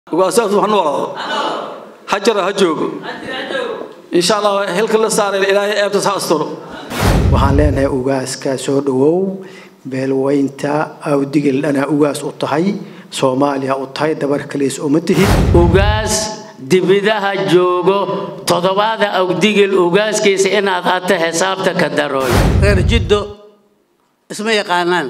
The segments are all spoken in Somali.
ugaasaas ha noolaado ha jaro ha joogo insha allah xilka la saaray ilaahay eebtas ha asturo waxaan leenahay ugaaska soo dhawow beelweynta awdigel dhanaa ugaas u tahay soomaaliya u tahay dabar kaliis uma tihid ugaas dibidaha joogo toddobaada awdigil ugaaskiisa inaad hata xisaabta ka darooy reer jiddo isma yaqaanaan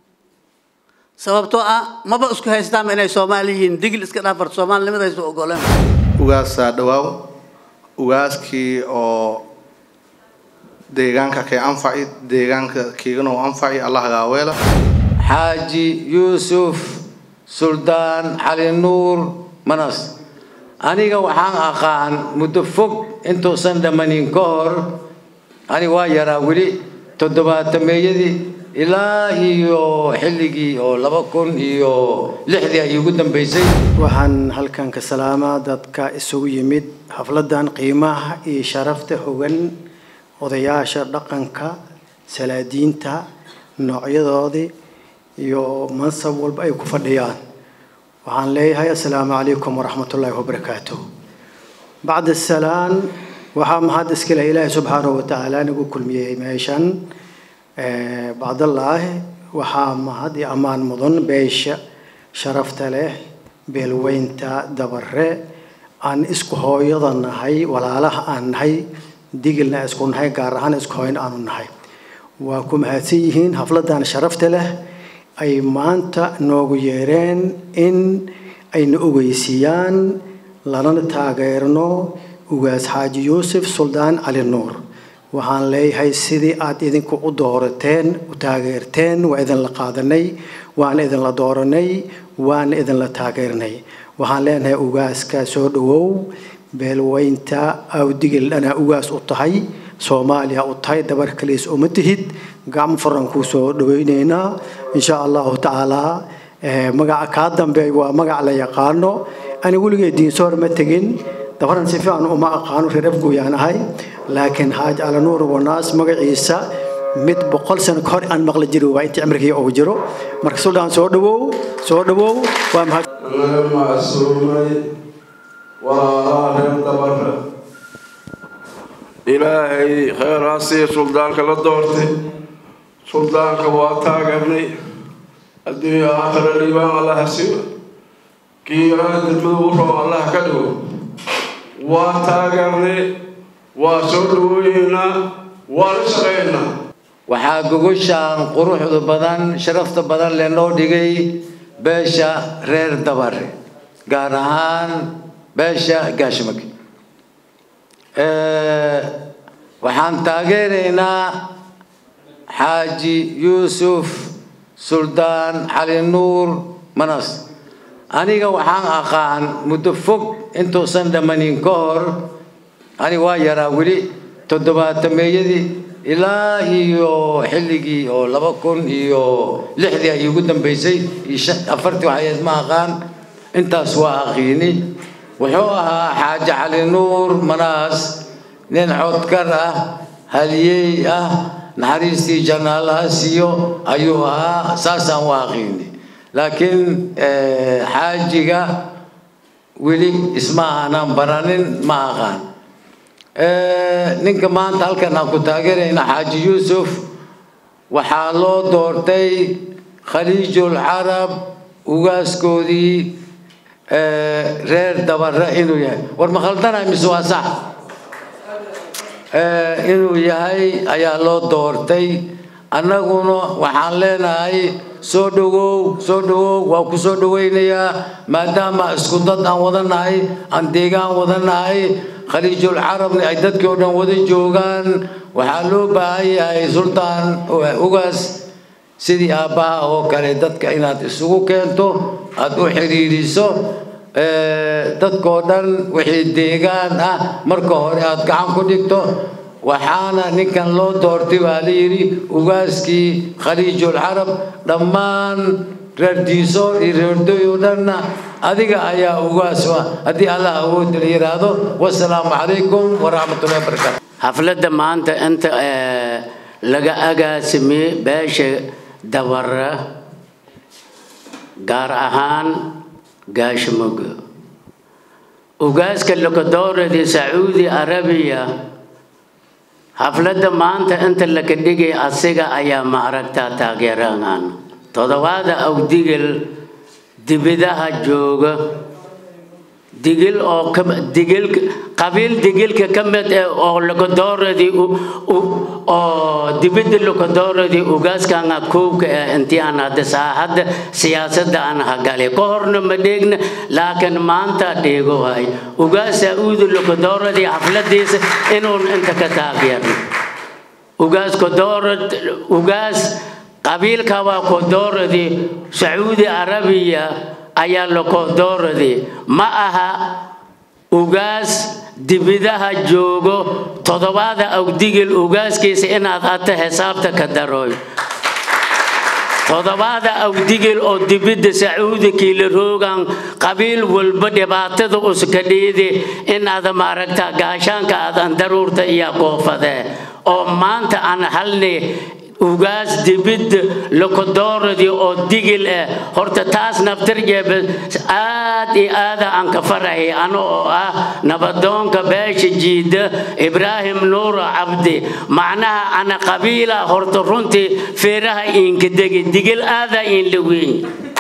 sababtoo ah maba isku haystaanba inay soomaali yihiin digil iska dhaafar soomaalinimadaysu ogoleen ugaasaa dhawaaw ugaaskii oo deegaanka kay anfaci deegaanka kiigana u anfaci allah gaaweela xaaji yuusuf suldaan cali nuur manas aniga waxaan aqaan muddo fog intuusan dhammanin ka hor ani waa yaraa weli toddobaatameeyadii ilaa iyo xilligii oo laba kun iyo lixdii ay igu dambaysay waxaan halkan ka salaamaa dadka isugu yimid xafladan qiimaha iyo sharafta hogan odayaasha dhaqanka salaadiinta noocyadoodii iyo mansab walba ay ku fadhiyaan waxaan leeyahay assalaamu calaykum waraxmatullaahi wabarakaatuh bacda salaan waxaa mahad iskale ilaahay subxaanahu watacaala nagu kulmiyey meeshan bacdallaahi waxaa mahad iyo ammaan mudan beesha sharafta leh beelweynta dabare aan isku hooyada nahay walaalaha aan nahay digilna isku nahay gaar ahaan isku hooyn aanu nahay waa ku mahadsan yihiin xafladan sharafta leh ay maanta noogu yeereen in ayna ogeysiiyaan lanana taageerno ugaas xaaji yuusuf suldaan cali nuur waxaan leeyahay sidii aad idinku u doorateen u taageerteen waa idinla qaadanay waana idinla dooranay waana idinla taageernay waxaan leenahay ugaaska soo dhawow beelweynta awdigel dhanaa ugaas u tahay soomaaliya u tahay dabar kaliis uma tihid gacmo furan kuu soo dhaweyneynaa insha allahu tacaalaa magaca kaa dambeey waa magac la yaqaano ani weligay diinsoor ma tegin dabaran si fiican uma aqaano reer afgooyaan ahay laakiin xaaj calanuur wanaas magaciisa mid boqol sano ka hor aan maqli jiri waa intii cimrigii uu jiro marka suldaan soo dhawow soo dhawow waa mahad naga macsuumay walaalaha reer dabara ilaahay kheyr ha siiya suldaanka la doortay suldaanka waa taageernay adduunya aakhira liibaan allah ha siiyo kii yaraha degmada u roob allah ka dhigo waa taageernay waa soo dhawooyeynaa waa la shaqeynaa waxaa gogoshaan quruxda badan sharafta badan leenoo dhigay beesha reer dabare gaar ahaan beesha gaashmag waxaan taageeraynaa xaaji yuusuf suldaan cali nuur manas aniga waxaan aqaan muddo fog intuusan dhammanin ka hor ani waa yaraa weli toddobaatameeyadii ilaa iyo xilligii oo laba kun iyo lixdii ay igu dambaysay iyo afartii waxayeed ma aqaan intaas waa aqiini wuxuu ahaa xaaji cali nuur manaas nin codkar ah haliyey ah naxariistii janaalaha siiyo ayuu ahaa saasaan u aqiini laakiin xaajiga weli isma aanan baranin ma aqaan ninka maanta halkan aan ku taageerayna xaaji yuusuf waxaa loo doortay khaliijul carab ugaaskoodii reer dabare inuu yahay war ma khaldana mise waa sax inuu yahay ayaa loo doortay annaguna waxaan leenahay soo dhawow soo dhawow waa ku soo dhawaynayaa maadaama isku dad aan wadanahay aan deegaan wadanahay khaliijul carabni ay dadkii oo dhan wada joogaan waxaa loo baahan yahay sultaan ugaas sidii aabbaha oo kale dadka inaad isugu keento aada u xidhiidhiso dadkoo dhan wixii deegaan ah marka hore aada gacan ku dhigto waxaana ninkan loo doortay baa la yidhi ugaaskii khaliijul carab dhammaan reer diisoor iyo reerdoy oo dhanna adiga ayaa ugaas ah haddii allah awoodda la yidhaahdo wasalaamu calaykum waraxmatullahi wabarakaatu xafladda maanta inta laga agaasimiyey beesha dabara gaar ahaan gaashimoga ugaaska lokodooradii sacuudi arabiya xafladda maanta inta laka dhigay asiga ayaa ma aragtaa taageerahaan toddobaada awdigil dibidaha jooga digil oo digil qabiil digilka ka mid ah oo lokodooradii oo dibidda lokodooradii ugaaskanga kowka ah intii aan hadda saaxadda siyaasadda aan hagalay ka horna ma dheegna laakiin maanta dheego hay ugaas sacuudi lokodooradii xafladiisa inuun inta ka taageerno ugaas kodoorad ugaas qabiilka waa kodooradii sacuudi arabiya ayaa lokodooradii ma aha ugaas dibidaha joogo toddobaada awdigil ugaaskiisa inaad hata xisaabta ka darooy toddobaada awdigil oo dibidda sacuudi kiila roogan qabiil walba dhibaatada uska dhiidi inaada maaragta gaashaanka aadan daruurta iyo koofadee oo maanta aan halni ugaas dibidda lokodooradii oo digil ah horta taas naftarjeeba aad iyo aada aan ka farahay ano oo ah nabadoonka beesha jiida ibraahim nuuro cabdi macnaha ana qabiila horta runtii feeraha iinka degi digil aada iin la weyn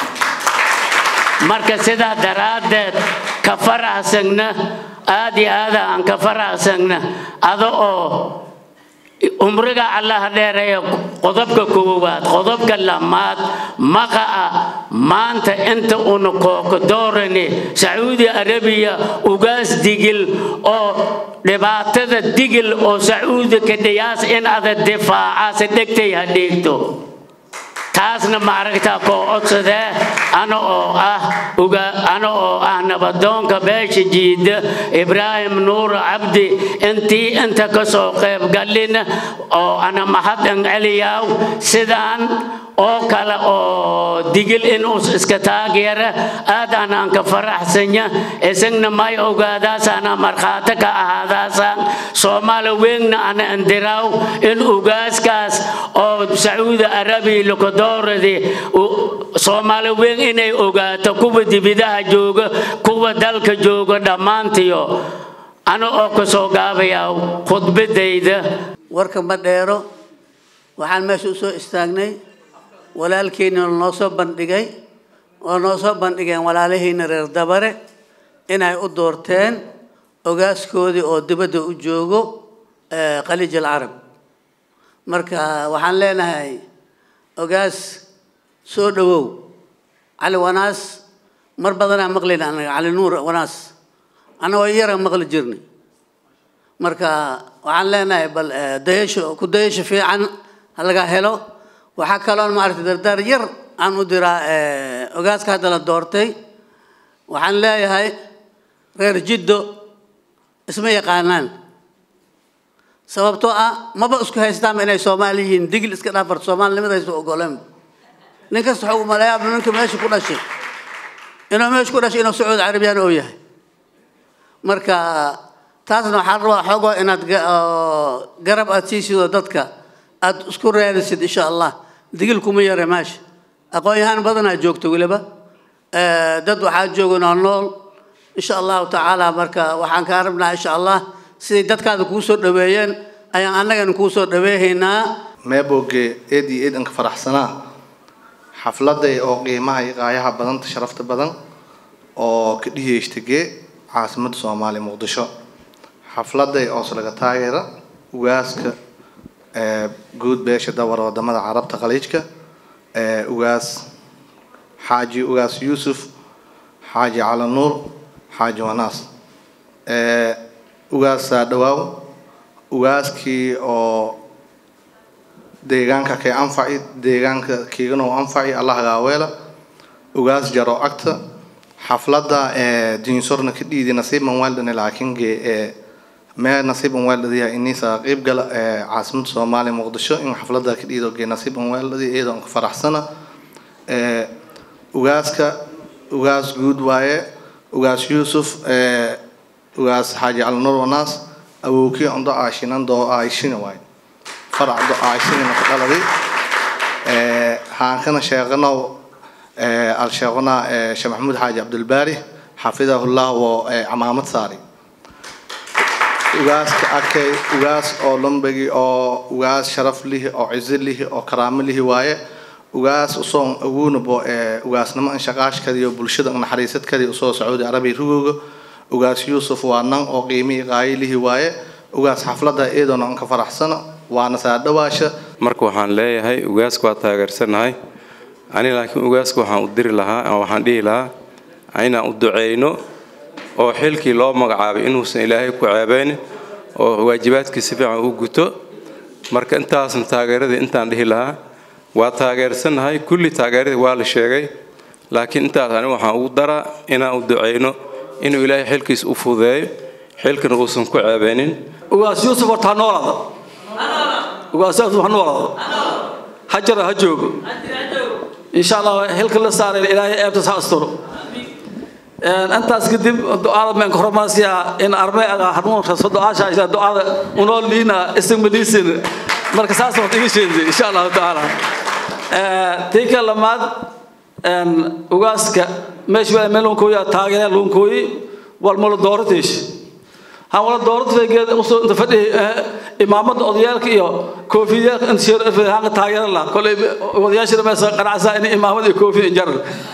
marka sidaa daraaddeed ka faraxsagna aad iyo aada aan ka faraxsagna ada oo umriga allaha dheereeya qodobka koowaad qodobka lamaad maqa'a maanta inta una kooko doorani sacuudi arabiya ugaas digil oo dhibaatada digil oo sacuudi ka dhiyaas in ada difaacaase dhegtay ha dheegto taasna maaragtaa koo codsadee ana oo ah uga ana oo ah nabadoonka beesha jiida ibraahim nuur cabdi intii inta ka soo qayb galina oo ana mahadin celiyaw sidaan oo kale oo digil inuu iska taageera aad anaan ka faraxsanya isagna may ogaadaasana markhaati ka ahaadaasaan soomaali weynna ana indiraaw in ugaaskaas oo sacuudi arabiya lokodooradii soomaali weyn inay ogaato kuwa dibidaha jooga kuwa dalka jooga dhammaantiyo ana oo ka soo gaabayaa khudbadayda warka ma dheero waxaan meesha u soo istaagnay walaalkeenna noo soo bandhigay oo noo soo bandhigeen walaalahiina reer dabare inay u doorteen ogaaskoodii oo dibadda u joogo khaliij alcarab marka waxaan leenahay ogaas soo dhawow cali wanaas mar badanaa maqlayna anaga cali nuur wanaas annagoo yara maqli jirnay marka waxaan leenahay bal dayasho ku dayasho fiican ha laga helo waxaa kaloon maaragtay dardaar yar aan u diraa ogaaska hadda la doortay waxaan leeyahay reer jiddo isma yaqaanaan sababtoo ah maba isku haystaanba inay soomaali yihiin digil iska dhaafar soomaalinimadaaysa ogoleen nin kasta waxuu umaleeyaa ninka meesha ku dhashay inuu meesha ku dhashay inuu sacuudi carabiyaan oo yahay marka taasna waxaan rabaa xoogoo inaad garab aad siisidoo dadka aad isku raadisid insha allah digil kuma yare meesha aqoon-yahaan badanaa joogto weliba dad waxaa jooga nool nool insha allahu tacaala marka waxaan kaa rabnaa insha allah siday dadkaada kuu soo dhaweeyeen ayaan annagana kuu soo dhaweehaynaa meeboge eed iyo eed anka faraxsanaa xafladay oo qiimaha iyo qaayaha badanta sharafta badan oo ka dhiheyshtagee caasimadda soomaaliya muqdisho xafladay oos laga taageera ugaaska guud beesha dawar wadamada carabta khaliijka ugaas xaaji ugaas yuusuf xaaji cali nuur xaaji wanaas ugaasaa dhawaaw ugaaskii oo deegaanka kay anfaci deegaanka kiigano anfaci allah gaaweela ugaas jaro agta xafladda diinsorna ka dhiidi nasiiban waaldhane laakiin gee mee nasiiban waaldhadiya inisa qeyb gala caasimadda soomaaliya muqdisho in xafladda ka dhiido gee nasiiban waaldhadi iyadoo anka faraxsana ugaaska ugaas guud waaye ugaas yuusuf ugaas xaaji calinuur wanaas awowkii ondo aashinan doo aashina waaye farac do aashina ka dhaladay haankana sheeqanow alsheeqona sheekh maxamuud xaaji cabdulbaari xafidahullah oo camaamad saari ugaaska arkay ugaas oo lambagi oo ugaas sharaf lihi oo cizo lihi oo karaamo lihi waaye ugaas usoon aguunabo ee ugaasnimo an shaqaashkadiyo bulshada naxariisadkadii usoo sacuudi arabiya rugooga ugaas yuusuf waa nan oo qiimihii qaayilihi waaye ugaas xafladda iyadoona an ka faraxsano waana saa dhawaasha marka waxaan leeyahay ugaasku waa taageersanahay ani laakiin ugaaska waxaan u diri lahaa ama waxaan dhihi lahaa inaan u duceyno oo xilkii loo magacaabay inuusan ilaahay ku ceebeyn oo waajibaadkii si fiican u guto marka intaasna taageeradii intaan dhihi lahaa waa taageersanahay kulli taageeradii waa la sheegay laakiin intaas ani waxaan ugu daraa inaan u duceyno inuu ilaahay xilkiis u fudeeyo xilkana uusan ku ceebeynin ugaas yuusuf horta ha noolaada ugaas yuusuf ha noolaada ha jara ha joogo insha allah xilka la saaray ilaahay eebtas ha asturo intaas kadib ducada meen hormarsiya in arme aga hanuun raso ducaasha ila ducada unoo liina ismadiisin marka saas wax iga sheegay insha Allah taala ee tika lamaad en ugaaska meesh waa meelon ko ya taageera loon kooyi wal mal doortish han wala doortay geed usoo inta fadhi imaamada odayaalka iyo koofiyada in sheer han taageera la kulay odayaasha meesha qanacsa in imaamada iyo koofiya jar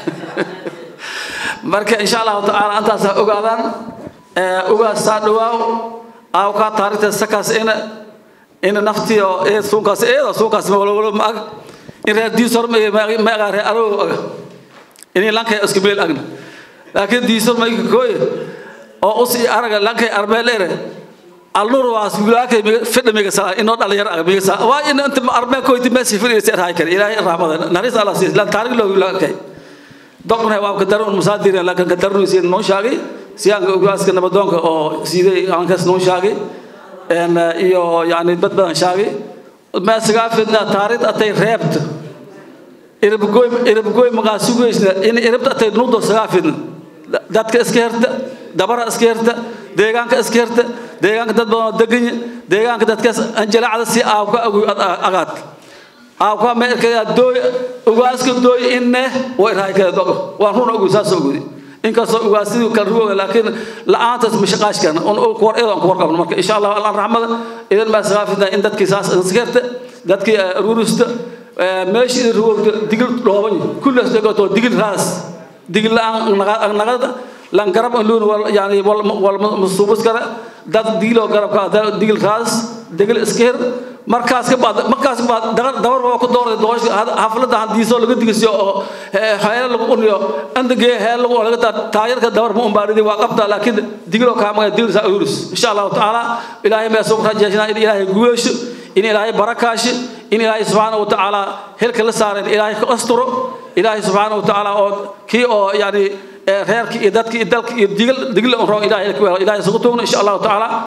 marka insha allahu tacaala intaas ogaadaan ugaas saa dhawaaw aaw kaa taarikhta sakaas ina ina naftii oo ee suunkaas eeda suunkaas ma wala ma ag in reer diisor ma ma aga reer aro aga in lankay isku meel agna laakiin diisor ma kooy oo usi araga lankay arbeel ere alnur waas gulaakay fidha miga sala inoo dhalinyar aga miga sala waa in inta arbeel kooyti meesi fidhaysa raay kale ilaahay rahmadan naris allah siis lan taariikh loo laakay doqna waa ka daran musaadira laakiin ka daran si noo shaagay siyaanka ugaaska nabadoonka oo siiday aan kas noo shaagay een iyo yaani dad badan shaagay ma sagaa fidna taariikh atay reebta irabgoy irabgoy maga sugeysna in irabta atay nudo sagaa fidna dadka iska herta dabara iska herta deegaanka iska herta deegaanka dad badan degan deegaanka dadkaas anjalacada si aawka agaad aawka meerka dooy ugaaska dooy inne way raay kala dogo waa run ugu saas ugu inkastoo ugaasidu kala ruuga laakiin la'aantaas mashaqaashkan on kuwar eedan kuwar qabno marka insha allah allah rahmada idan ma saafida in dadkii saas iskeerta dadkii rurusta meeshii ruugta digil dhooban kullaas degato digil raas digil la'aan nagada lan garab luun wal yani wal wal musubus kara dad digilo garab ka digil raas digil iskeer markaas ka baad markaas baad dabar dabar waa ku dooray doosh xafladda hadiisoo laga digisiyo oo xayal lagu uniyo andage heel lagu laga taayirka dabar ma umbaaridi waa qabta laakiin digilo ka ma digil sa urus insha Allah taala ilaahay ma soo rajeeyna in ilaahay guuleesho in ilaahay barakaashi in ilaahay subhanahu wa taala hilka la saaray ilaahay ka asturo ilaahay subhanahu wa taala oo kii oo yani reerkii iyo dadkii iyo dalkii iyo digil digil oo ilaahay ilaahay sugu toogno insha Allah taala